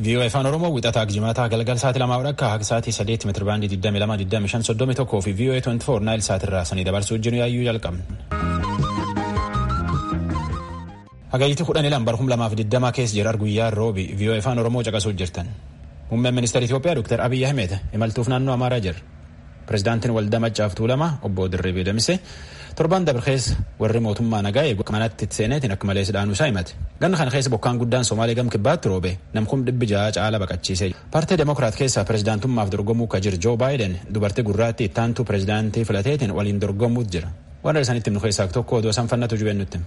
VOA afaan Oromoo wixataa jimaataa galgal sa'aatii lamaa akka haga sa'aatii sadeetti meetira baandii 22,25,31 fi VOA 24 naayil sa'aatirraa sanii dabarsuu jiru yaayyuu jalqabna. Hagayyitti kudhan ilan bara 2020 keessa jirar guyyaa roobi VOA afaan Oromoo caqasuu jirtan. Muummeen ministeera Itoophiyaa Dr. Abiyyi Ahmed imaltuuf naannoo Amaaraa jira. Pireezidaantiin waldaa Maccaaf Tuulamaa obbo Dirribii Damise torban dabre keessa warri mootummaa nagaa eegu manatti seeneetiin akka malee sidhaanuu isaa himate. Ganna kana keessa bokkaan guddaan Somaalee gam kibbaatti roobe namkum dhibbi ja'a caala baqachiise. Paartii Demokiraat keessaa pireezidaantummaaf dorgomuu ka jiru Joo Baayiden dubartii gurraatti ittaantuu pireezidaantii filateetiin waliin dorgomuutu jira. Warra isaanitti himnu keessaa tokko odoo isaan fannatu jubeen nutti.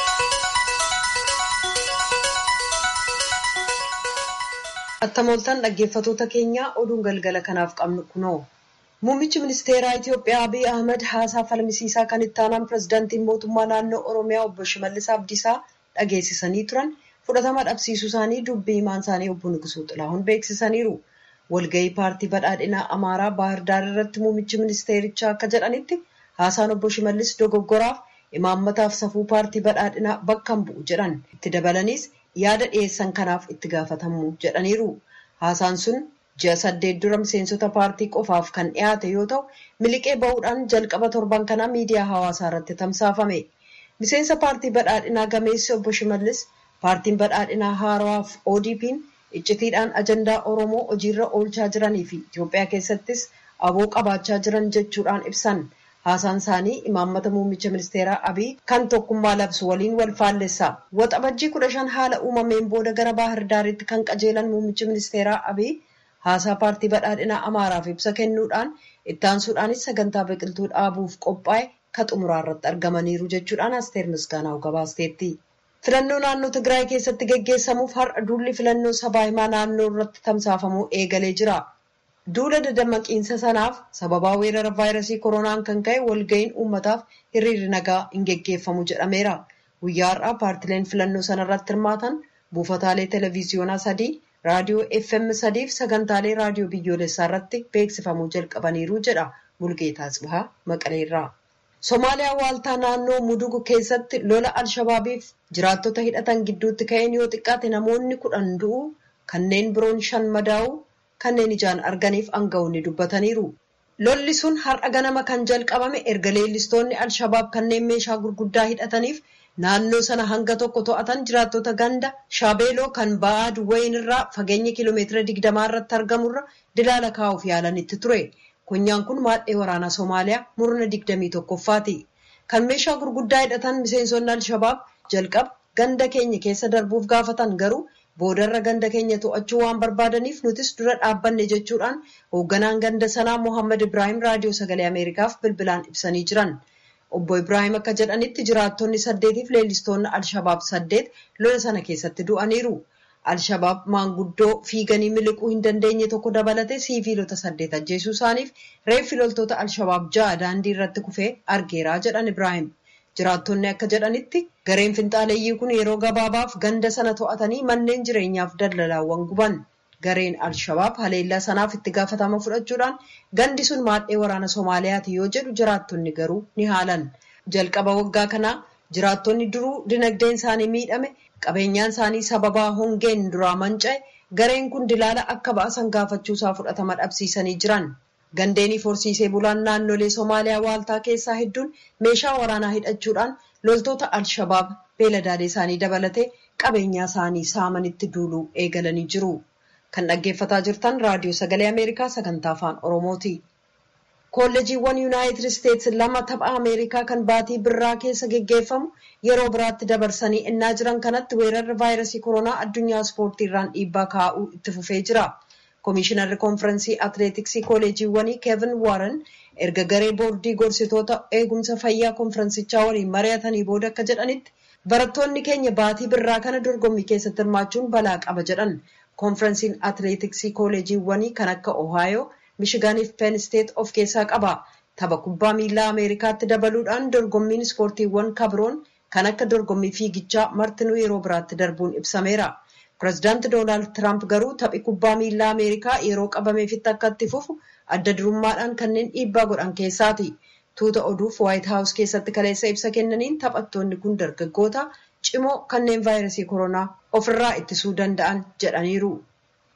Attamooltaan dhaggeeffatoota keenyaa oduun galgala kanaaf qabnu kunoo. Muummichi ministeeraa Itoophiyaa Abiy Ahmed haasaa falmisiisaa kan itti aanaan pireezidaantiin mootummaa naannoo Oromiyaa obbo Shimallis Abdiisaa dhageessisanii turan fudhatama dhabsiisuu isaanii dubbii himaan isaanii obbo Nugusuu Xilaahuun beeksisaniiru. Walgahii paartii badhaadhinaa Amaaraa Baahir Daar irratti muummichi ministeerichaa akka jedhanitti haasaan obbo Shimallis dogoggoraaf imaammataaf safuu paartii badhaadhinaa bakka hin bu'u jedhan. Itti dabalaniis yaada dhiyeessan kanaaf itti gaafatamu jedhaniiru. Haasaan sun ji'a saddeet dura miseensota paartii qofaaf kan dhiyaate yoo ta'u miliqee bahuudhaan jalqaba torban kanaa miidiyaa hawaasaa irratti tamsaafame. Miseensa paartii badhaadhinaa gameessi obbo Shimallis paartiin badhaadhinaa haarawaaf ODP'n iccitiidhaan ajandaa Oromoo hojiirra oolchaa jiranii fi Itoophiyaa keessattis aboo qabaachaa jiran jechuudhaan ibsan. Haasaan isaanii imaammata muummicha ministeeraa Abiy kan tokkummaa labsu waliin wal faallessa. Waxabajjii kudha shan haala uumameen booda gara Baahir Daaritti kan qajeelan muummichi ministeeraa Abiy haasaa paartii badhaadhinaa Amaaraaf ibsa kennuudhaan ittaansuudhaanis sagantaa biqiltuu dhaabuuf qophaa'e ka xumuraa irratti argamaniiru jechuudhaan Asteer Misgaanaa gabaasteetti. Filannoo naannoo Tigraay keessatti geggeessamuuf har'a duulli filannoo sabaa himaa naannoo irratti tamsaafamuu eegalee jira. Duula dadammaqiinsa sanaaf sababaa weerara vaayirasii koronaan kan ka'e walga'iin uummataaf hiriirri nagaa hin geggeeffamu jedhameera. Guyyaa har'aa paartileen filannoo sanarratti hirmaatan buufataalee televiziyoonaa sadii, raadiyoo FM sadii fi sagantaalee raadiyoo biyyoolessaa irratti beeksifamuu jalqabaniiru jedha Mulgeetaa Tsibahaa Maqaleerraa. Somaaliyaa waaltaa naannoo Mudugu keessatti lola Alshabaabiif jiraattota hidhatan gidduutti ka'een yoo xiqqaate namoonni kudhan du'uu kanneen biroon shan madaa'uu kanneen ijaan arganiif aanga'oonni dubbataniiru. Lolli sun har'a ganama kan jalqabame erga leellistoonni Alshabaab kanneen meeshaa gurguddaa hidhataniif naannoo sana hanga tokko to'atan jiraattota ganda Shaabeeloo kan ba'aa Duwwayin irraa fageenya kiiloomeetira digdamaa irratti argamurra dilaala kaa'uuf yaalanitti ture. Konyaan kun maadhee waraanaa Somaaliyaa murna digdamii tokkoffaati. Kan meeshaa gurguddaa hidhatan miseensonni Alshabaab jalqaba ganda keenya keessa darbuuf gaafatan garuu boodarra ganda keenya to'achuu waan barbaadaniif nutis dura dhaabbanne jechuudhaan hoogganaan ganda sanaa Mohaammed Ibrahim raadiyoo sagalee Ameerikaaf bilbilaan ibsanii jiran. Obbo Ibrahim akka jedhanitti jiraattonni saddeetiif leellistoonni Alshabaab saddeet lola sana keessatti du'aniiru. Alshabaab maanguddoo fiiganii miliquu hin dandeenye tokko dabalatee siiviilota saddeet ajjeesuu isaaniif reeffi loltoota Alshabaab ja'a daandii irratti kufee argeeraa jedhan Ibrahim. Jiraattonni akka jedhanitti gareen finxaaleeyyii kun yeroo gabaabaaf ganda sana to'atanii manneen jireenyaaf daldalaawwan guban. Gareen Alshabaab haleellaa sanaaf itti gaafatama fudhachuudhaan gandi sun maadhee waraana Somaaliyaati yoo jedhu jiraattonni garuu ni haalan. Jalqaba waggaa kanaa jiraattonni duruu dinagdeen isaanii miidhame qabeenyaan isaanii sababaa hongeen duraa manca'e gareen kun dilaala akka baasan gaafachuusaa fudhatama dhabsiisanii jiran. Gandeeniif horsiisee bulaan naannolee Somaaliyaa waaltaa keessaa hedduun meeshaa waraanaa hidhachuudhaan loltoota Alshabaab beeladaalee isaanii dabalatee qabeenyaa isaanii saamanitti duuluu eegalanii jiru. Kan dhaggeeffataa jirtan raadiyoo sagalee Ameerikaa sagantaa afaan Oromooti. Kolleejiiwwan Yuunaayitid Isteets lama tapha Ameerikaa kan baatii birraa keessa geggeeffamu yeroo biraatti dabarsanii ennaa jiran kanatti weerarri vaayirasii koronaa addunyaa ispoortii irraan dhiibbaa kaa'uu itti fufee jira. Komishinarri konfirensii atileetiksii kolleejiiwwanii Kevin Warren erga garee boordii gorsitoota eegumsa fayyaa konfirensichaa waliin mari'atanii booda akka jedhanitti barattoonni keenya baatii birraa kana dorgommii keessatti hirmaachuun balaa qaba jedhan. Konfirensiin atileetiksii kolleejiiwwanii kan akka Ohaayoo, Mishigaaniif Penn State of keessaa qaba. Tapha kubbaa miilaa Ameerikaatti dabaluudhaan dorgommiin ispoortiiwwan kabroon kan akka dorgommii fiigichaa martinuu yeroo biraatti darbuun ibsameera. Pireezidaanti Doonaald Tiraamp garuu taphi kubbaa miilaa Ameerikaa yeroo qabameefitti akka itti fufu adda durummaadhaan kanneen dhiibbaa godhan keessaati. Tuuta oduuf Waayit Haawus keessatti kaleessa ibsa kennaniin taphattoonni kun dargaggoota cimoo kanneen vaayirasii koronaa ofirraa ittisuu danda'an jedhaniiru.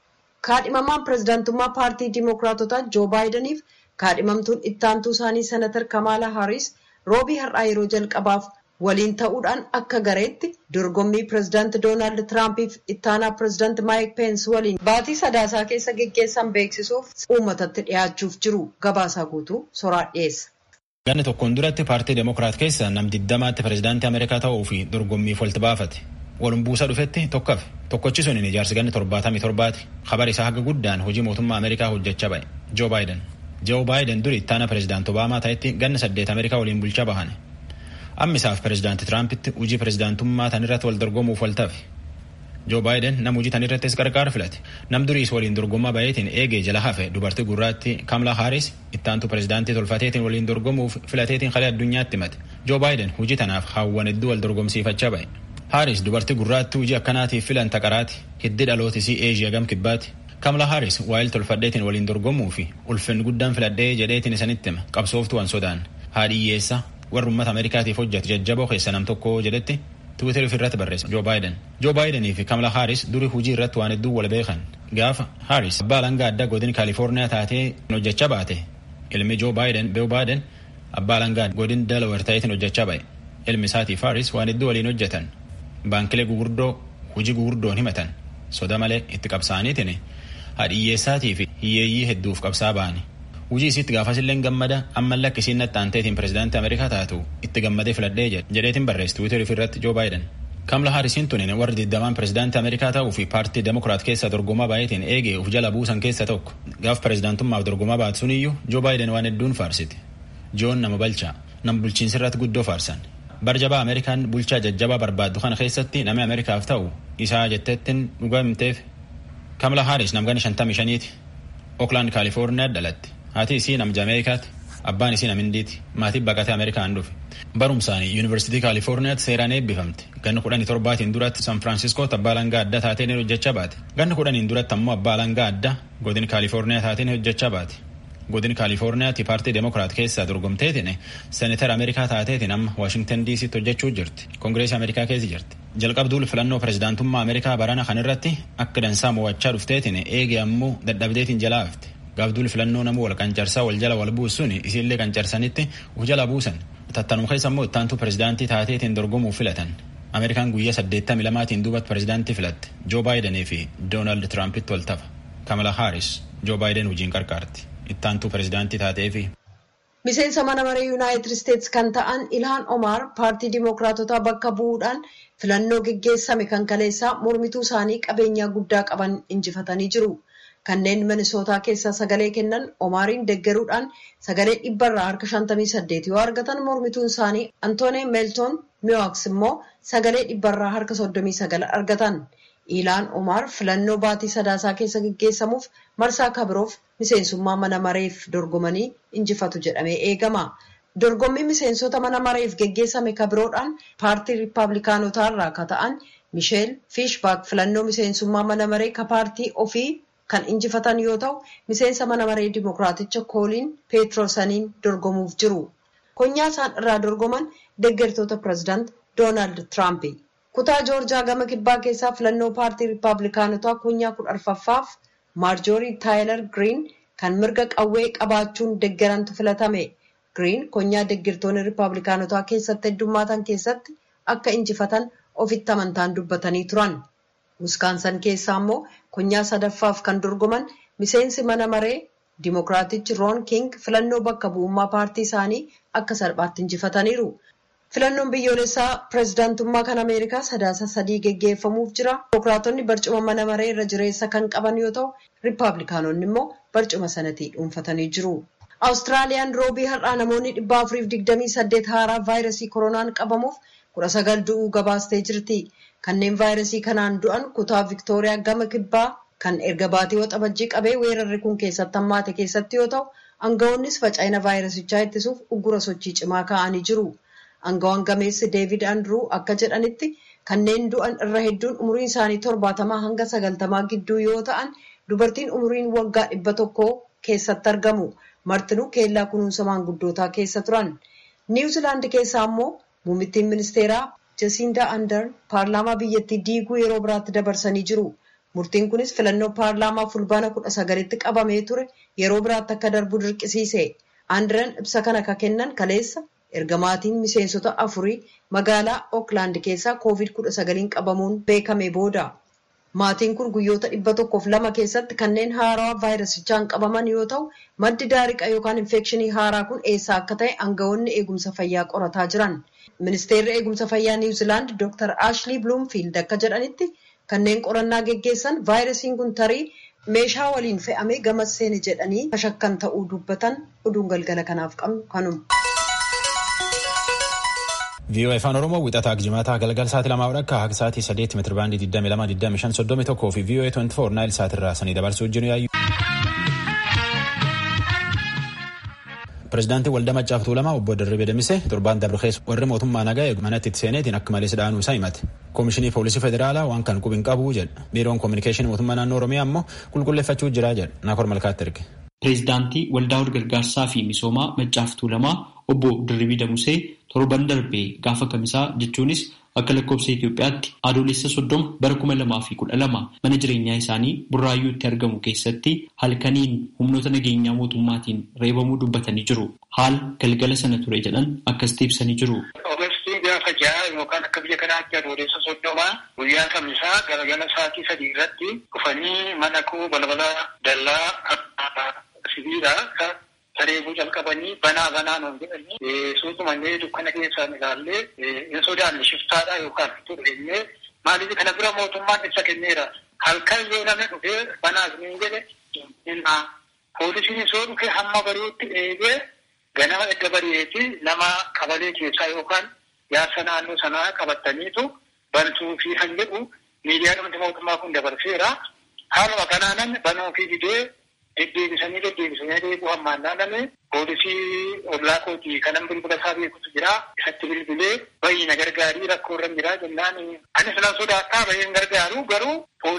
kaadhimamaan pirezidaantummaa paartii diimookiraatotaa joo baayidaniif kaadhimamtuun ittaantuu isaanii senatar kamaala haaris roobii har'aa yeroo jalqabaaf waliin ta'uudhaan akka gareetti dorgommii pirezidaanti doonaald tiraampiif ittaanaa pirezidaanti maayik peens waliin baatii sadaasaa keessa geggeessan beeksisuuf uummatatti dhiyaachuuf jiru gabaasaa guutuu soraa dhiyeessa. ganni tokkoon duratti paartii deemokiraat keessa nam diddamaatti pirezidaantii ameerikaa ta'uu fi dorgommiif walitti baafate walum buusa dhufetti tokkaaf tokkochi sun ijaarsi ganni torbaatamii torbaati kabar isaa haga guddaan hojii mootummaa ameerikaa hojjechaa ba'e joo baayiden joo baayiden duri ittaana pirezidaanti obaamaa ta'etti ganna saddeet ameerikaa waliin bulchaa bahan ammisaaf pirezidaanti tiraampitti hojii pirezidaantummaa tan irratti wal dorgomuuf wal tafe joo baayiden nam hojii tan irrattis qarqaar filate nam duriis waliin dorgommaa bayeetiin eegee jala hafe dubartii gurraatti kamlaa haaris ittaantu pirezidaantii tolfateetiin waliin dorgomuuf filateetiin kalee addunyaatti himate joo baayiden hojii tanaaf hawwan hedduu wal dorgomsiifachaa ba'e haaris dubartii gurraatti hojii akkanaatiif filan taqaraati hiddi dhalootisii eeshiyaa gam kibbaati kamla haaris waa'il tolfadheetiin waliin dorgomuu fi ulfinni guddaan filadhee jedheetiin isanitti hima qabsooftuu an sodaan haadhiyyeessa warra ummata ameerikaatiif hojjetu jajjaboo keessa nam tokko jedhetti tiwiiteri ofirratti barreessa joo baayiden joo baayidanii fi kamla haaris duri hujii irratti waan hedduu wal beekan gaafa haaris abbaa alangaa addaa godin kaalifoorniyaa taatee hojjechaa baate ilmi joo baayiden beewu baayiden abbaa alangaa godin delaware ta'eetiin hojjechaa ba'e ilmi isaatiif haaris waan hedduu waliin hojjetan baankilee gugurdoo hujii gugurdoon himatan soda malee itti qabsaaniitiin hadhiyyeessaatii fi hiyyeeyyii hedduuf qabsaa ba'ani hujii isiitti gaafasillee gammada ammallee akka isiin nattaanteetiin pirezidaantii ameerikaa taatu itti gammadee filadhee jedheetiin barreessi tiwiiteri ofirratti joo baayiden kamla haarisiin tunin warri diddamaan pirezidaantii ameerikaa ta'uu fi paartii demokiraat keessa dorgomaa baay'eetiin eegee uf jala buusan keessa tokko gaaf pirezidaantummaaf dorgomaa baatu suniyyuu joo baayiden waan hedduun faarsiti joon nama balchaa nam bulchiinsirratti guddoo faarsan barjabaa ameerikaan bulchaa jajjabaa barbaaddu kana keessatti namni ameerikaaf ta'u isaa jetteettiin dhugaa himteef kamla haaris namgani shantamii shaniiti ookland kaalifoorniyaa dhalatti haati isii nam jaameerikaati abbaan isii nam indiiti maatiin baqatee ameerikaan dhufe barumsaanii yuunivarsiitii kaalifoorniyaatti seeraan eebbifamte ganni kudhanii torbaatiin duratti san firaansiskootti abbaa alangaa addaa taateen hojjechaa baate ganni kudhaniin duratti ammoo abbaa alangaa addaa godin kaalifoorniyaa taateen hojjechaa baate godin kaalifoorniyaatti paartii demokiraat keessaa dorgomteetiin seenetar ameerikaa taateetiin amma waashingtan diisitti hojjechuu jirti koongireesii ameerikaa keessa jirti jalqabduul filannoo pirezidaantummaa ameerikaa barana kan irratti akka dansaa mo'achaa dhufteetiin eegee ammoo dadhabdeetiin jalaa hafte gaafduul filannoo namuu wal qancarsaa wal jala wal buusuun isiillee qancarsanitti uf jala buusan tattanuma keessa ammoo ittaantu pirezidaantii taateetiin dorgomuuf filatan ameerikaan guyyaa saddeettamii lamaatiin duubatti pirezidaantii filatte joo baayidanii fi doonaald tiraampitti wal tafa kamala haaris joo baayiden hojiin qarqaarti ittaantuu pirezidaantii taateefi. miseensa mana maree yuunaayitid isteetsi kan ta'an ilhaan omaar paartii diimookiraatotaa bakka bu'uudhaan filannoo geggeessame kan kaleessaa mormituu isaanii qabeenyaa guddaa qaban injifatanii jiru. kanneen minisootaa keessaa sagalee kennan omaariin deggeruudhaan sagalee dhibbarraa harka 58 yoo argatan mormituun isaanii antoonii meeltoon miwaaks immoo sagalee dhibbarraa harka 39 argatan ilaan omaar filannoo baatii sadaasaa keessa geggeessamuuf marsaa kabiroof miseensummaa mana mareef dorgomanii injifatu jedhamee eegama. dorgommii miseensota mana mareef geggeessame kabiroodhaan paartii riippaabilikaanotaa irraa ka ta'an misheel fiishbaak filannoo miseensummaa mana maree ka paartii ofii kan injifatan yoo ta'u miseensa mana maree dimokiraaticha kooliin peetroosaniin dorgomuuf jiru konyaa isaan irraa dorgoman deggertoota pirezidaant doonaald tiraamp kutaa joorjaa gama kibbaa keessaa filannoo paartii riippaabilikaanotaa konyaa kudha arfaffaaf maarjoorii taayilar giriin kan mirga qawwee qabaachuun deggerantu filatame giriin konyaa deggertoonni riippaabilikaanotaa keessatti heddummaatan keessatti akka injifatan ofitti amantaan dubbatanii turan. wiskaansan keessaa immoo konyaa sadaffaaf kan dorgoman miseensi mana maree dimokiraatichi roon king filannoo bakka bu'ummaa paartii isaanii akka salphaatti injifataniiru. filannoon biyyoolessaa pirezidaantummaa kan ameerikaa sadaasa sadii geggeeffamuuf jira dimokiraatonni barcuma mana maree irra jireessa kan qaban yoo ta'u riippaabilikaanonni immoo barcuma sanatii dhuunfatanii jiru. awustiraaliyaan roobii har'aa namoonni dhibba afuriif digdamii saddeet haaraa vaayirasii koronaan qabamuuf kudha sagal du'uu gabaastee jirti. kanneen vaayirasii kanaan du'an kutaa viktooriyaa gama kibbaa kan erga baatii waxabajjii qabee weerarri kun keessatti hammaate keessatti yoo ta'u aangawoonnis faca'ina vaayirasichaa ittisuuf uggura sochii cimaa kaa'anii jiru. Aangawaan gameessi deevid andruu akka jedhanitti kanneen du'an irra hedduun umuriin isaanii torbaatamaa hanga sagaltamaa gidduu yoo ta'an dubartiin umuriin waggaa dhibba tokkoo keessatti argamu. Martinuu keellaa kunuunsa maanguddootaa keessa turan. Niwuzilaandi keessaa immoo muummittiin ministeeraa Jasindaa Andar paarlaamaa biyyattii diiguu yeroo biraatti dabarsanii jiru. Murtiin kunis filannoo paarlaamaa fulbaana kudha sagalitti qabamee ture yeroo biraatti akka darbu dirqisiise. Aandiran ibsa kana ka kennan kaleessa erga maatiin miseensota afurii magaalaa Ooklaand keessaa koovid kudha sagaliin qabamuun beekame booda. Maatiin kun guyyoota dhibba tokkoof lama keessatti kanneen haarawaa vaayirasichaan qabaman yoo ta'u, maddi daariqa yookaan infekshinii haaraa kun eessaa akka ta'e aangawoonni eegumsa fayyaa qorataa jiran. Ministeerri eegumsa fayyaa Niwuziilaand Dr. Ashley Bloomfield akka jedhanitti kanneen qorannaa geggeessan vaayirasiin kun tarii meeshaa waliin fe'amee gama seene jedhanii shakkan ta'uu dubbatan oduun galgala kanaaf qabnu kanuma. VOA afaan Oromoo wixataa jimaataa galgal sa'aatii lamaa akka haqi sa'aatii sadeetti meetira baandii 22,25 fi VOA 24 naayil sa'aatirraa sanii dabarsuu jiru yaayyu. Pireezidaantii Waldaa Maccaaf Tuulamaa obbo Dirribii Damise torbaan dabre keessa warri mootummaa nagaa eegu manatti itti seeneetiin akka malee sidhaanuu isaa himate. Koomishinii Poolisii Federaalaa waan kan qubiin qabu jedha. Biiroon Koominikeeshinii Mootummaa Naannoo Oromiyaa ammoo qulqulleeffachuu jira jedha. Naakor Malkaatti erge. Pireezidaantii Waldaa Gargaarsaa fi Misoomaa Maccaaf Tuulamaa obbo Dirribii Damusee torban darbee gaafa kamisaa jechuunis akka lakkoofsa Itoophiyaatti adoolessa soddoma bara kuma lamaa fi kudha lama mana jireenyaa isaanii burraayyuutti argamu keessatti halkaniin humnoota nageenyaa mootummaatiin reebamuu dubbatanii jiru. Haal galgala sana ture jedhan akkasitti ibsanii jiru. Ogeessi gaafa ja'a yookaan akka biyya kanaatti adoolessa soddomaa guyyaa kamisaa galgala sa'aatii sadii irratti dhufanii mana koo balbala dallaa sibiilaa sareebuu jalqabanii banaa banaa nuun jedhanii suutumallee dukkana keessaan ilaallee hin sodaanne shiftaadha yookaan turreenyee maaliif kana bira mootummaan ibsa kenneera halkan yoo namni dhufee banaas niin jedhe hinnaa poolisiin soo dhufe hamma bari'utti eegee ganama edda bari'eeti nama qabalee keessaa yookaan yaasa naannoo sanaa qabataniitu bantuu fi kan jedhu miidiyaa dhumti mootummaa kun dabarseera haaluma kanaanan banuu fi didee deddeebisanii deddeebisanii deebi'u hammaan naanname poolisii ollaa kootii kanan bilbila isaa beekutu jira isatti bilbilee bayyina gargaarii rakkoo irra jira jennaan anis nan sodaattaa bayyeen gargaaru garuu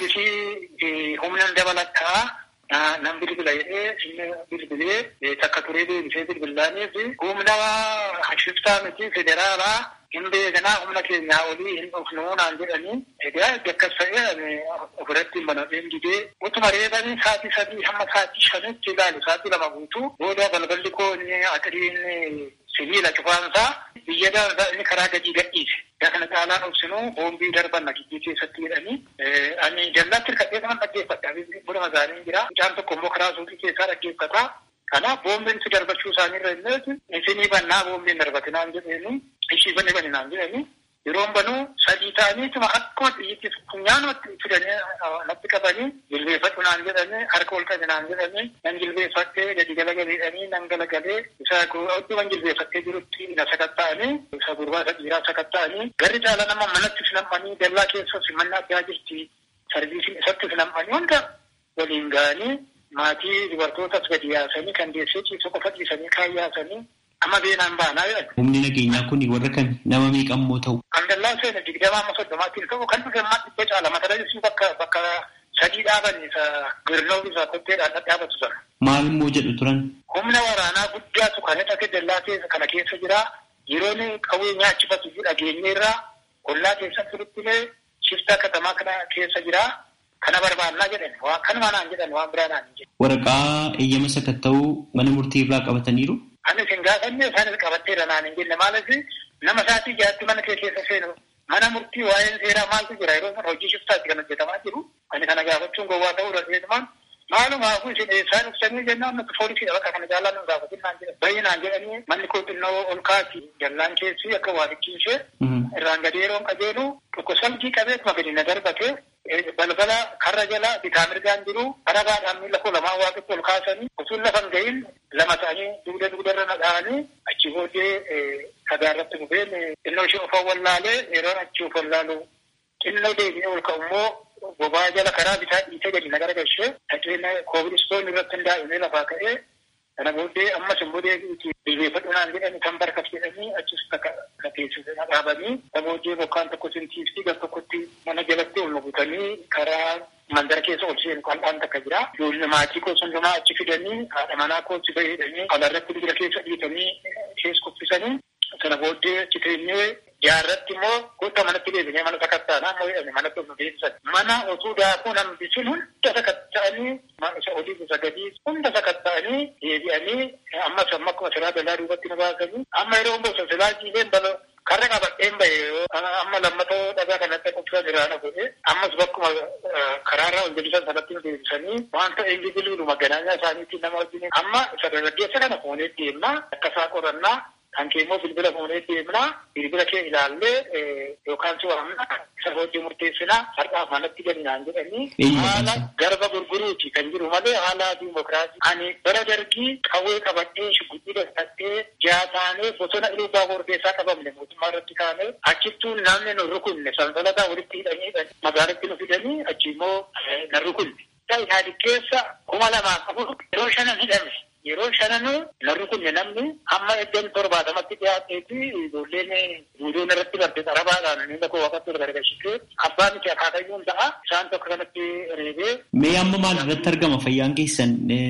poolisii humnan dabalataa nan bilbila jedhee inni bilbilee takka turee deebisee bilbilaaniif humna shiftaa miti federaalaa hin beekanaa humna keenyaa olii hin dhufnuu naan jedhanii egaa akkas ta'ee ofirratti hin banadheen didee utuma reebanii sa'aatii sadii hamma sa'aatii shanitti ilaalu sa'aatii lama guutuu booda balballi koo inni atiriin sibiila cufaansaa biyya daansaa inni karaa gadii gadhiise. Yaa kana caalaan obsinuu boombii darban nagijjii keessatti jedhanii ani dallaatti hirkatee kanan dhaggeeffadha. Buna magaaliin jira. Mucaan tokko immoo karaa suuqii keessaa dhaggeeffata. Kanaaf boombiin si darbachuu isaaniirra illee isinii bannaa boombiin darbatinaan jedheeni ishii banne baninaan jedhani yeroon banuu sadii ta'aniituma akkuma xiyyitti funyaanumatti fidanii natti qabanii jilbeeffadhu naan jedhanii harka ol qabe naan jedhanii nan jilbeeffattee gadi galagaleedhanii nan galagalee isa odduman jilbeeffattee jirutti na sakatta'anii isa gurbaa isa dhiiraa sakatta'anii garri caala nama manatti finammanii dallaa keessa simannaa addaa jirti sarviisiin isatti finammanii hunda waliin ga'anii maatii dubartootas gadi yaasanii kan deessee ciisu qofa dhiisanii kaan yaasanii amma beenaan baanaa jedhan. Humni nageenyaa kun warra kan nama meeqammoo ta'u. Kan dallaa seena digdamaa amma soddomaatiin ta'u kan dhufe ammaa dhibba caala mata dureen bakka bakka sadii dhaaban isa girnoo isa kotteedhaan dhadhaabatu sana. Maal immoo jedhu turan? Humna waraanaa guddaatu kan hidhate dallaa keessa kana keessa jira. Yeroon qawwee nyaachifatu dhageenyeerraa ollaa keessatti turuttilee shiftaa katamaa kana keessa jira. Kana barbaannaa jedhan waan kanuma naan jedhan waan biraa naan jedhan. Waraqaa eeyyama sakatta'uu mana murtii irraa qabataniiru? Anis hin gaafanne isaanis qabatteera naan hin jenne maaliif nama isaatii jaatti mana kee keessa seenu mana murtii waa'een seeraa maaltu jira yeroo sana hojii shiftaatti kan hojjetamaa jiru. Ani kana gaafachuun gowwaa ta'uu dandeessumaan maaluma kun isin eessaa dhuftanii jennaan nuti foolisiidha bakka kana jaalaa nu gaafatin naan jedhan. Baay'inaan jedhanii manni koo xinnoo ol kaati jallaan keessi akka waa dhiqqiisee irraan gadi yeroon qajeelu tokko salgii qabeetuma gadi na darbate balbala karra jala bitaa mirgaan jiru karabaadhaan miila koo lamaan waaqatti ol kaasanii utuun lafan gahin lama ta'anii dugda dugdarra na dha'anii achi booddee dhagaa irratti dhufeen xinnoo ishee of wallaalee yeroon achi of wallaalu xinnoo deebi'ee ol ka'ummoo bobaa jala karaa bitaa dhiitee gadi na garagalchee dhaqeen koobilistoonni irratti hundaa'imee lafaa ka'ee kana booddee ammas immoo deebi'uti bilbeeffadhu naan jedhani kan barkas jedhanii achis takka teessise na dhaabanii kana booddee bokkaan tokko sintiifti gar tokkotti mana jalatti ol nugutanii karaa mandara keessa ol seenu qal'aan takka jira. Ijoollee maatii koo hundumaa achi fidanii haadha manaa koo si fayyadanii alaarratti dibira keessa dhiitanii keessa kuffisanii kana booddee achi teenyee Jaarratti immoo guutaa manatti deebinee mana sakattaa naannoo jedhame manatti of deebisan. Mana osoo daakuu namni sun hunda sakatta'anii isa olii isa gadii hunda sakatta'anii deebi'anii ammas amma akkuma silaa dalaa duubatti nu baasanii amma yeroo bosa silaa jiileen bala karra qabadheen bahe amma lammatoo dhagaa kanatti qophaa jiraana godhe ammas bakkuma karaarraa ol deebisan sanatti nu deebisanii wanta inni bilbiluma ganaanyaa isaaniitiin nama wajjin amma isa dargaggeessa kana fuunee deemnaa akkasaa qorannaa kan kee immoo bilbila fuunee deemnaa bilbila kee ilaallee yookaan si waamna isa hojii murteessinaa har'aaf manatti galnaan jedhanii haala garba gurguruuti kan jiru malee haala diimokiraasii ani bara dargii qawwee qabadhee shugubbii dadhattee jaataanee bosona ilubaa hordeessaa qabamne mootummaa irratti kaanee achittuu namni nu rukunne sansalataa walitti hidhanii magaalatti nu fidanii achi immoo na rukunne. Isaanii keessa kuma lamaa qabu yeroo shanan hidhame. Yeroo shananuu narri kunne namni hamma iddoo torbaatamatti dhiyaateeti ijoolleen guutuun irratti barte xarabaadhaan inni koo waqatti ol gargashitee abbaa miti akaakayyuun ta'a isaan tokko kanatti reebee. Mee amma maal irratti argama fayyaan keessan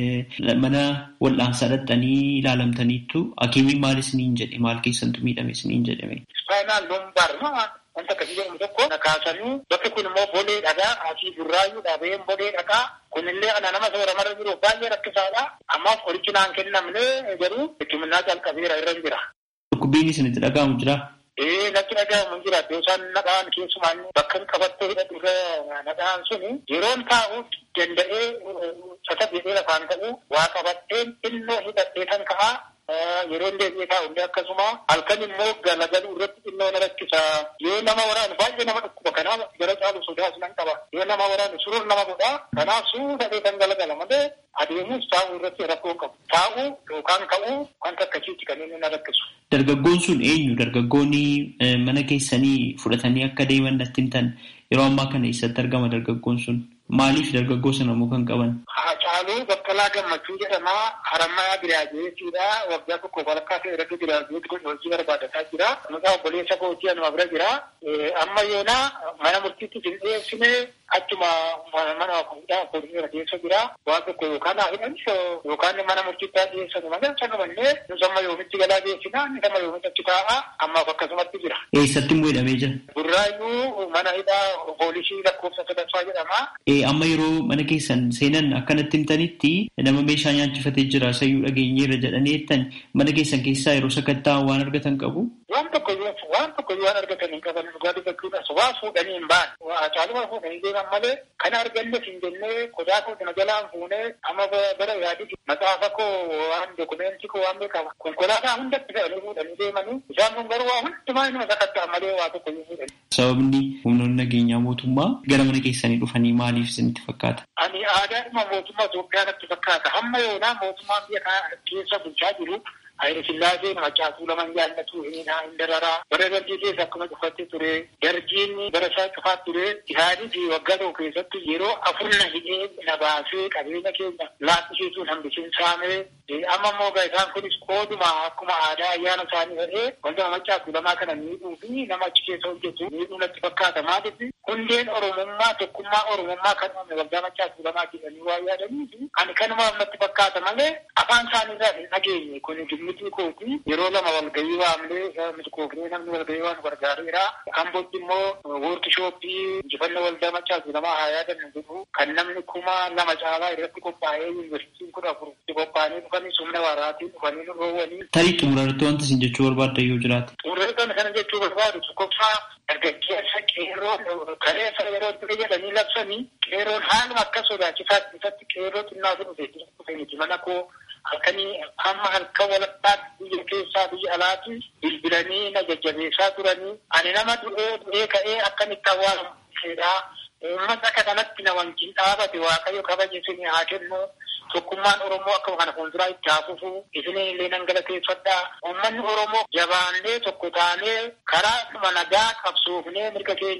mana wal'aansaa dhaqxanii ilaalamtaniittu hakiimiin maal isiniin jedhe maal keessantu miidhame isiniin jedhame. Ispaayinaal lumbaar wanta akkasii jedhamu tokko kaasanii bakki kun immoo bolee dhagaa asii burraayyuu dhabeen bolee dhagaa kunillee ana nama sooramarra jiru baay'ee rakkisaadha. Ammaaf qorichi naan kennamne garuu hikimnaa calqabeera irra jira. Dhukkubbiin isinitti dhaga'amu jira. Ee natti dhaga'amu jira. Yoo isaan nadhaan keessumaan bakka qabattee hidhatu irra nadhaan suni yeroon taa'u danda'ee sasa jedhee lafaan ta'u waa qabatteen xinnoo hidhattee kan ka'aa yeroo deebi'ee taa'u illee akkasuma halkan immoo galagaluu irratti xinnoo na rakkisa yoo nama waraanu baay'ee nama dhukkuba kanaaf gara caalu sodaas nan qaba yoo nama waraanu surur nama godha kanaaf suudhadhee kan galagala malee adeemus taa'uu irratti rakkoo qabu taa'uu yookaan ka'uu wanta akkasiitti kan inni na rakkisu. Dargaggoon sun eenyu dargaggoonni mana keessanii fudhatanii akka deeman natti himtan yeroo ammaa kana eessatti argama dargaggoon sun maaliif dargaggoo sana immoo kan qaban? Haacaaluu Baqqalaa Gammachuu jedhama. Harammayaa Biraajeetiidha. Waggaa tokko walakkaa ta'e irratti Biraajeeti godhe hojii barbaadataa jira. Maqaa obboleessa kootii anuma bira jira. Amma yoona mana murtiitti hin dhiyeessine achuma mana fuudhaa poolisii keessa jira. Waan tokko yookaan haa hidhan yookaan mana murtiitti haa dhiyeessan malee sanumallee nus amma yoomitti galaa geessina inni amma yoomitti achi taa'a ammaaf akkasumatti jira. Eessatti immoo hidhamee jira? Burraayyuu mana hidhaa poolisii lakkoofsa sadaffaa jedhama. Amma yeroo mana keessan seenan akkanatti himtanitti nama meeshaa nyaachifatee jira sayyuu dhageenyeerra jedhanii jettan mana keessan keessaa yeroo sakattaa waan argatan qabu. Waan tokko waan tokko waan argatan hin qaban dhugaa dubbachuudhaas waa fuudhanii hin baan caaluma fuudhanii deeman malee kana arganne hin jennee qodaa koo kana jalaan fuunee amma bara yaadii maxaafa koo waan dokumentii koo waan beekama konkolaataa hundatti fe'anii fuudhanii deemanii isaan kun garuu waa hundumaa inuma sakattaa malee waa tokko hin fuudhanii. Sababni humnoonni nageenyaa mootummaa gara mana keessanii dhufanii maaliif isinitti fakkaata? Ani aadaadhuma mootummaa Itoophiyaa natti fakkaata. Hamma yoonaa mootummaan biyya kana keessa bulchaa jiru Hayri Sillaasee macaasuu laman jaallatu hin dararaa. Bara dargii keessa akkuma cufattee ture. Dargiin bara isaa cufaa ture. Isaanii fi waggaa tokko keessatti yeroo afur na hidhee na baasee qabeenya keenya laaffisiisuun hambisiin saamee. Amma immoo isaan kunis qooduma akkuma aadaa ayyaana isaanii ta'ee wanta macaasuu lamaa kana miidhuu fi nama achi keessa hojjetu miidhuu natti fakkaata. Maaliif hundeen Oromummaa tokkummaa Oromummaa kan uume waggaa macaasuu lamaa jedhanii waa yaadanii fi ani kanumaaf natti fakkaata malee afaan isaanii irraa hin dhageenye kun miti kooti yeroo lama walgahii waamlee miti koofnee namni walgahii waan gargaareera. Ambootti immoo woorkishooppii injifannoo waldaa macaasuu lamaa haa yaadannu jedhu kan namni kuma lama caalaa irratti qophaa'ee yuunivarsiitiin kudha afuritti qophaa'anii dhufanii humna waaraatiin dhufanii nu roowwanii. Tarii xumurarratti wanta isin jechuu barbaadda yoo jiraate. Xumurarratti kana jechuu barbaadu tokkoffaa dargaggeessa qeerroon kaleessa yeroo ture jedhanii labsanii qeerroon haaluma akka sodaachisaa keessatti qeerroo xinnaa dhufe dhufe miti mana koo halkanii amma halkan walakkaatti biyya keessaa biyya alaatti bilbilanii na jajjabeessaa turanii ani nama du'ee du'ee ka'ee akkamitti awwaalamu uummata akka kanatti na wajjin dhaabate waaqayyo kabaja isinii haa kennu tokkummaan Oromoo akkuma kana fuulduraa itti haa fufu isinii illee nan galateeffadhaa uummanni Oromoo jabaannee tokko taanee karaa dhuma nagaa qabsoofnee mirga keenya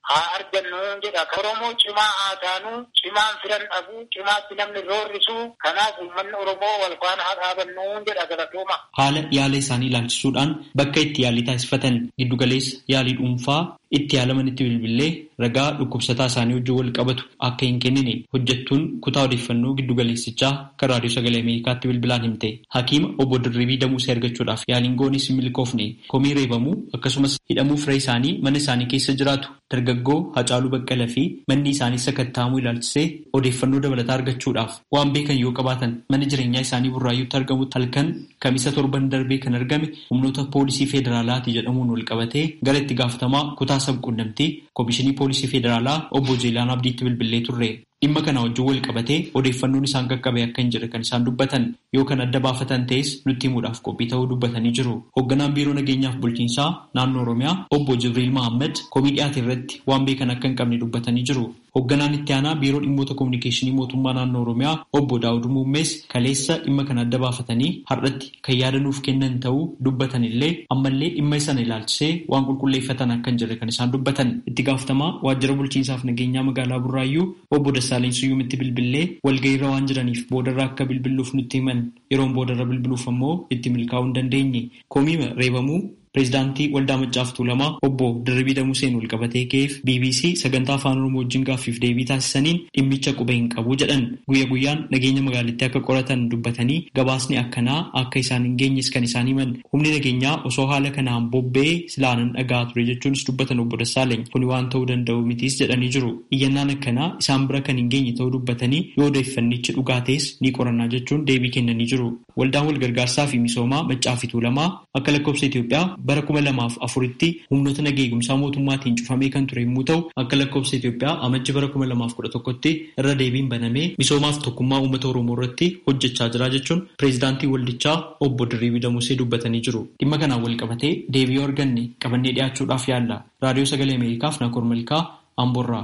haa argannu jedha. Oromoo cimaa haa taanu, cimaan firan dhabuu, cimaatti namni roorrisu. Kanaaf uummanni Oromoo wal faana haa dhaabannu jedha galatooma. Haala yaala isaanii ilaalchisuudhaan bakka itti yaalii taasifatan giddugaleessa yaalii dhuunfaa itti yaalaman itti bilbilee ragaa dhukkubsataa isaanii wajjin wal qabatu akka hin kennine hojjettuun kutaa odeeffannoo giddugaleessichaa kan raadiyoo sagalee Ameerikaatti bilbilaan himte. Hakiima obbo Dirribii Damuusee argachuudhaaf yaaliin goonis hin milkoofne komii reebamuu akkasumas hidhamuu firee isaanii mana isaanii keessa jiraatu dargaggoo Hacaaluu Baqqalaa fi manni isaanii sakattaamuu ilaalchisee odeeffannoo dabalataa argachuudhaaf waan beekan yoo qabaatan mana jireenyaa isaanii burraayyuutti argamutti halkan kamisa torban darbee kan argame humnoota poolisii federaalaati jedhamuun wal qabatee gara itti gaafatamaa kutaa sabquunnamtii koomishinii poolisii federaalaa obbo Jeelaan Abdiitti bilbilee turre. Dhimma kana wajjin wal qabatee odeeffannoon isaan qaqqabe akka hin jirre kan isaan dubbatan yoo kan adda baafatan ta'es nutti himuudhaaf qophii ta'uu dubbatanii jiru. Hoogganaan biiroo nageenyaaf bulchiinsaa naannoo Oromiyaa obbo Jibriil Mahammad komii dhiyaate irratti waan beekan akka hin qabne dubbatanii jiru. Hoogganaan itti aanaa biiroo dhimmoota kominikeeshinii mootummaa naannoo Oromiyaa obbo Daawud Muummees kaleessa dhimma kana adda baafatanii har'atti kan yaada nuuf kennan ta'uu dubbatan illee ammallee dhimma sana ilaalchisee waan qulqulleeffatan akka hin jirre kan isaan dubbatan. Itti gaafatamaa waajjira bulchiinsaaf nageenyaa magaalaa Burraayyuu obbo Dassaaleny Suyyuumitti bilbilee walga'iirra waan jiraniif boodarra akka bilbiluuf nutti himan yeroon boodarra bilbiluuf ammoo itti milkaa'uu hin dandeenye. Komii reebamuu Pireezidaantii Waldaa Maccaaf Tuulamaa obbo Dirribii Damuseen wal qabatee ka'eef BBC sagantaa afaan Oromoo wajjin gaaffiif deebii taasisaniin dhimmicha quba hin qabu jedhan guyya guyyaan nageenya magaalittii akka qoratan dubbatanii gabaasni akkanaa akka isaan hin geenyes kan isaan himan humni nageenyaa osoo haala kanaan bobba'ee silaanan dhagaa ture jechuunis dubbatan obbo Dassaaleny kuni waan ta'uu danda'u mitiis jedhanii jiru iyyannaan akkanaa isaan bira kan hin geenye ta'uu dubbatanii yoo odeeffannichi dhugaa ta'es ni qorannaa jechuun deebii kennanii jiru waldaan wal gargaarsaa fi misoomaa Maccaaf Tuulamaa akka lakkoofsa Itoophiyaa bara kuma lamaaf afuritti humnoota nageenya eegumsaa mootummaatiin cufamee kan ture yommuu ta'u akka lakkoofsa Itoophiyaa amajji bara kuma lamaaf kudha tokkotti irra deebiin banamee misoomaaf tokkummaa uummata Oromoo irratti hojjechaa jira jechuun pireezidaantii waldichaa obbo Dirribii Damusee dubbatanii jiru. Dhimma kanaan wal qabatee deebii arganne qabannee dhiyaachuudhaaf yaalla. Raadiyoo Sagalee Ameerikaaf Nakoor Malkaa Amboorraa.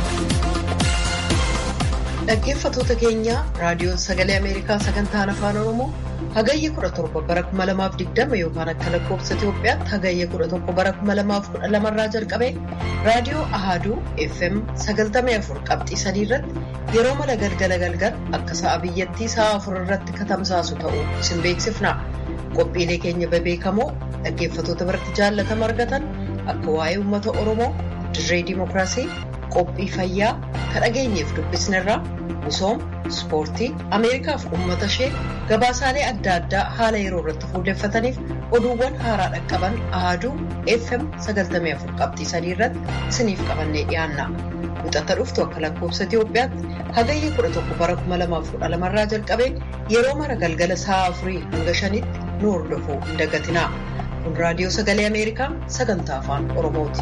Dhaggeeffattoota keenya raadiyoon sagalee Ameerikaa sagantaan afaan Oromoo hagayya 17 bara 2020 yookaan akka lakkoofsa Itoophiyaatti hagayya 11 bara 2012 irraa jalqabee raadiyoo Ahaduu FM 94 qabxii 3 irratti yeroo mala galgala galgal akka sa'a biyyattii sa'a 4 irratti katamsaasu ta'uu isin beeksifna. Qophiilee keenya bebeekamoo dhaggeeffattoota biratti jaallatama argatan akka waa'ee uummata Oromoo dirree dimookiraasii qophii fayyaa kan dhageenyeef dubbisnerraa misooma ispoortii ameerikaaf uummata ishee gabaasaalee adda addaa haala yeroo irratti fuulleeffataniif oduuwwan haaraa dhaqqaban ahaduu fm 94 qabxii sadii irratti isiniif qabannee dhiyaanna muxatta dhuftu akka lakkoofsa itiyoophiyaatti hagayya 11 bara 2012 irraa jalqabee yeroo mara galgala sa'a afurii hanga shanitti nu hordofuu hin dagatinaa kun raadiyoo sagalee ameerikaa sagantaa afaan oromooti.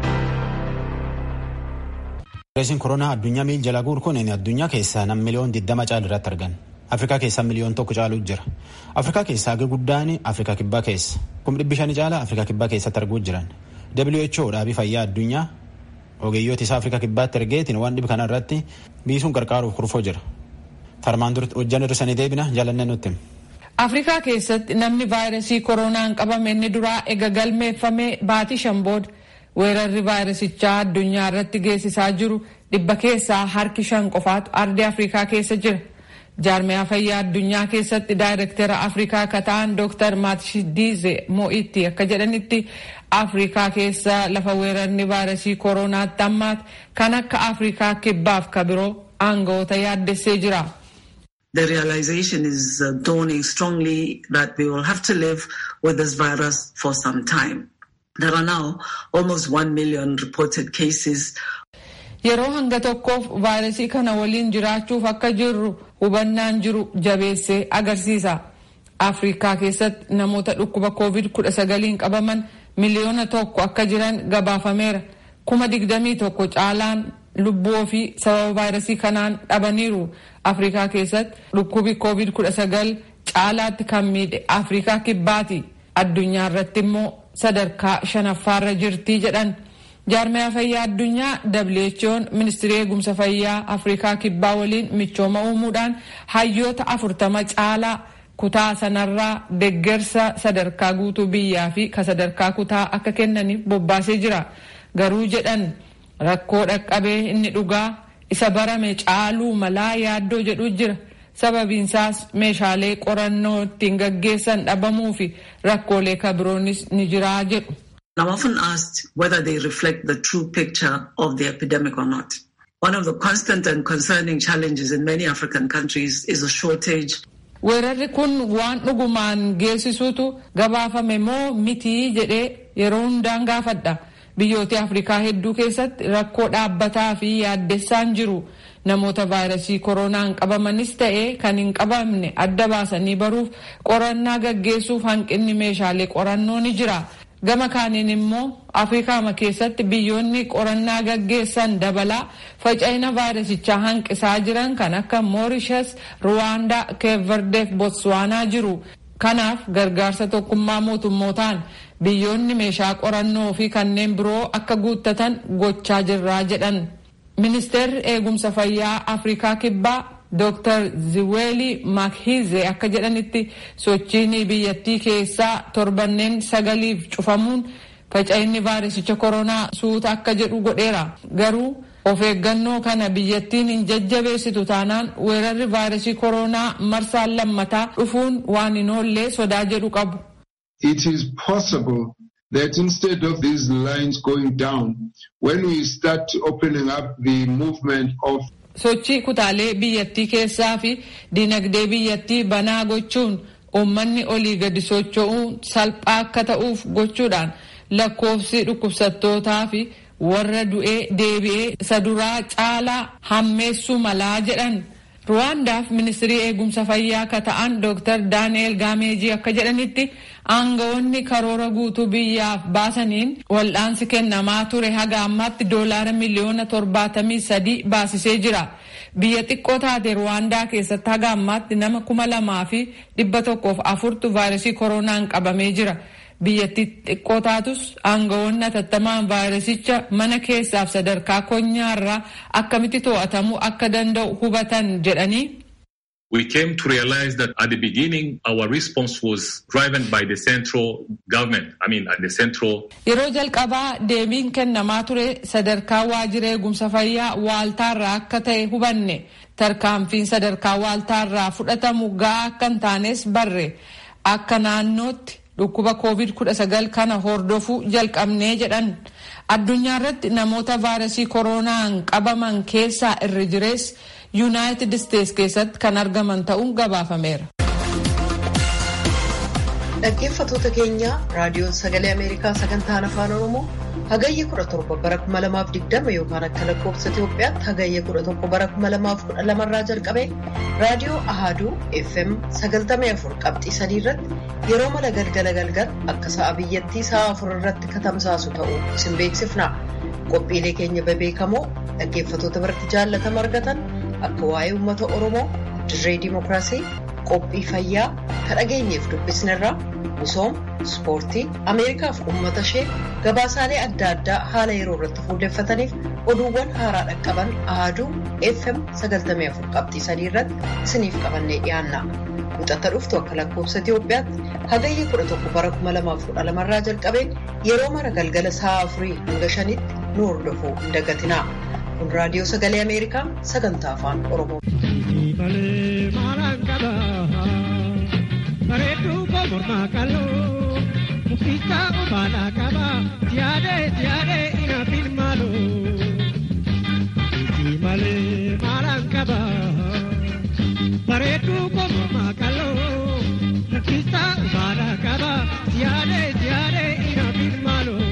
Vaayirasiin koronaa addunyaa miil jala guur kun addunyaa keessaa nam miliyoon 20 caalu irratti argan. Afrikaa keessaa miliyoon tokko caalu jira. Afrikaa keessaa hagi guddaan Afrikaa kibbaa keessa. Kum dhibbi shanii caalaa Afrikaa kibbaa keessatti arguu jiran. WHO dhaabii fayyaa addunyaa ogeeyyoota isaa Afrikaa kibbaatti ergeetiin waan dhibi kana irratti biisuun gargaaruuf kurfoo jira. Tarmaan dura hojjan hir'isanii deebina jaalannee nutti. Afrikaa keessatti namni vaayirasii koronaan qabame inni duraa ega galmeeffamee baatii shan booda weerarri vaayirasichaa addunyaa irratti geessisaa jiru dhibba keessaa harki shan qofaatu ardii afrikaa keessa jira jaarmiyaa fayyaa addunyaa keessatti daayirektera afrikaa akka ta'an dooktar maatshidiize mo'itti akka jedhanitti afrikaa keessa lafa weerarni vaayirasii kooronaatti ammaati kan akka afrikaa kibbaaf ka biroo aangawoota yaaddessee jira. The realization is uh, dawning strongly that we will have to live with this virus for some time. There are now almost 1 million reported cases. Yeroo hanga tokkoof vaayirasii kana waliin jiraachuuf akka jirru hubannaan jiru jabeessee agarsiisa. Afrikaa keessatti namoota dhukkuba COVID-19 qabaman miliyoona tokko akka jiran gabaafameera. Kuma digdamii tokko caalaan lubbuu ofii sababa vaayirasii kanaan dhabaniiru. Afrikaa keessatti dhukkubi COVID-19 caalaatti kan miidhe Afrikaa kibbaati. Addunyaa irratti immoo sadarkaa shanaffaarra jirtii jedhan jaarmiyaa fayyaa addunyaa who'n ministirii eegumsa fayyaa afrikaa kibbaa waliin michooma uumuudhaan hayyoota afurtama caalaa kutaa sanarraa deggersa sadarkaa guutuu biyyaa fi ka sadarkaa kutaa akka kennaniif bobbaasee jira garuu jedhan rakkoo dhaqqabee inni dhugaa isa barame caaluu malaa yaaddoo jedhu jira sababiinsaas meeshaalee qorannoo ittiin gaggeessan dhabamuu fi rakkoolee kabiroonis ni jiraa jedhu. I'm often asked whether they reflect the true picture of the epidemic or not. One of the constant and concerning challenges in many African countries is a shortage. Weerarri kun waan dhugumaan geessisuutu gabaafame moo mitii jedhee yeroo hundaan gaafadha. Biyyoota Afrikaa hedduu keessatti rakkoo dhaabbataa fi yaaddessaan jiru. Namoota vaayirasii koronaan qabamanis ta'ee kan hin qabamne adda baasanii baruuf qorannaa gaggeessuuf hanqinni meeshaalee qorannoo ni jira. Gama kaaniin immoo Afrikaama keessatti biyyoonni qorannaa gaggeessan dabalaa faca'ina vaayirasichaa hanqisaa jiran kan akka Moorishas, Ruwaandaa, Keeverdeef Botswaanaa jiru. Kanaaf gargaarsa tokkummaa mootummootaan biyyoonni meeshaa qorannoo fi kanneen biroo akka guuttatan gochaa jirraa jedhan. Ministeerri eegumsa fayyaa Afrikaa kibbaa Dr. Ziweli Makhize akka jedhanitti sochiin biyyattii keessaa torbanneen sagaliif cufamuun faca'inni vaayirasicha koronaa suuta akka jedhu godheera. Garuu of eeggannoo kana biyyattiin hin jajjabeessitu taanaan weerarri vaayirasii koronaa marsaan lammataa dhufuun waan hin oollee sodaa jedhu qabu. It is possible that instead of these lines going down, when we start opening up the movement of sochii kutaalee biyyattii keessaa fi dinagdee biyyattii banaa gochuun uummanni olii gadi socho'uun salphaa akka ta'uuf gochuudhaan lakkoofsi dhukkubsattootaa fi warra du'ee deebi'ee isa duraa caalaa hammeessuu malaa jedhan. Ruwaandaaf ministirii eegumsa fayyaa akka ta'an Dr. Daani'el Gaameejii akka jedhanitti aangawoonni karoora guutuu biyyaaf baasaniin wal'aansi kennamaa ture haga ammaatti doolaara miliyoona torbaatamii sadii baasisee jira. Biyya xiqqoo taate Ruwaandaa keessatti haga ammaatti nama kuma lamaa fi dhibba tokkoof afurtu vaayirasii koronaan qabamee jira. Biyyattii xiqqoo taatus aangawoonni atattamaan vaayirasicha mana keessaaf sadarkaa konyaarraa akkamitti to'atamuu akka danda'u hubatan jedhanii. We came to realize that at the beginning our response was driven by the central government. I mean at the central. Yeroo jalqabaa deebiin kennamaa ture sadarkaa waajjira eegumsa fayyaa waaltaarraa akka ta'e hubanne tarkaanfiin sadarkaa waaltaarraa fudhatamu ga'aa akka hin taanes barre akka naannootti dhukkuba covid kudha sagal kana hordofuu jalqabnee jedhan addunyaa irratti namoota vaayirasii koronaan qabaman keessaa irri jirees yuunaayitid isteets keessatti kan argaman ta'uun gabaafameera. dhaggeeffatoota keenya raadiyoon sagalee ameerikaa sagantaan afaan oromoo hagayya 17 bara 2020 yookaan akka lakkoofsa itiyoophiyaatti hagayya 11 bara 2012 irraa jalqabe raadiyoo ahaduu fm 94 qabxii 3 irratti yeroo mala galgala galgal akka sa'a biyyattii sa'a 4 irratti katamsaasu ta'uu isin beeksifna qophiilee keenya bebeekamoo dhaggeeffatoota biratti jaallatama argatan akka waa'ee uummata oromoo dirree dimookiraasii qophii fayyaa kan dhageenyeef dubbisnerraa misooma ispoortii ameerikaaf uummata ishee gabaasaalee adda addaa haala yeroo irratti fuulleeffataniif oduuwwan haaraa dhaqqaban ahaduu fm 94 qabxii 3 irratti isiniif qabannee dhiyaanna muxatta dhuftu akka lakkoofsa itiyoophiyaatti hagayya 11 bara 2012 irraa jalqabeen yeroo mara galgala sa'a afurii hanga shanitti nu hordofuu hin dagatinaa kun raadiyoo sagalee ameerikaa sagantaa afaan oromoo. bareedduu mormaa qal'oo muktisaa obaadhaa qaba siyaadee siyaadee inaafin maaloo isi malee maalaan qaba bareedduu mormaa qal'oo muktisaa obaadhaa qaba siyaadee siyaadee inaafin maaloo.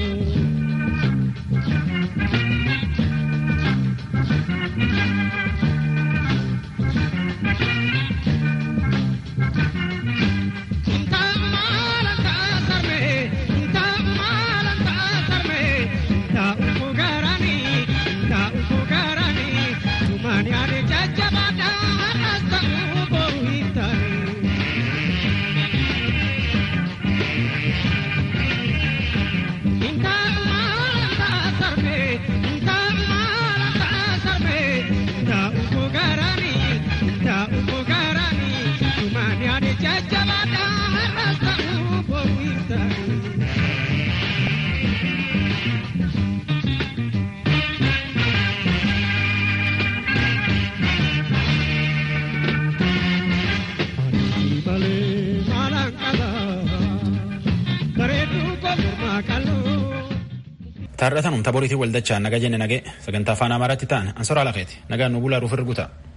Taarratan humta boriitii waldachaa naga jenne nagee sagantaa afaan amaaraatti ta'an ansoraa lafeeti nagaan nu bulaa ruuf irguta.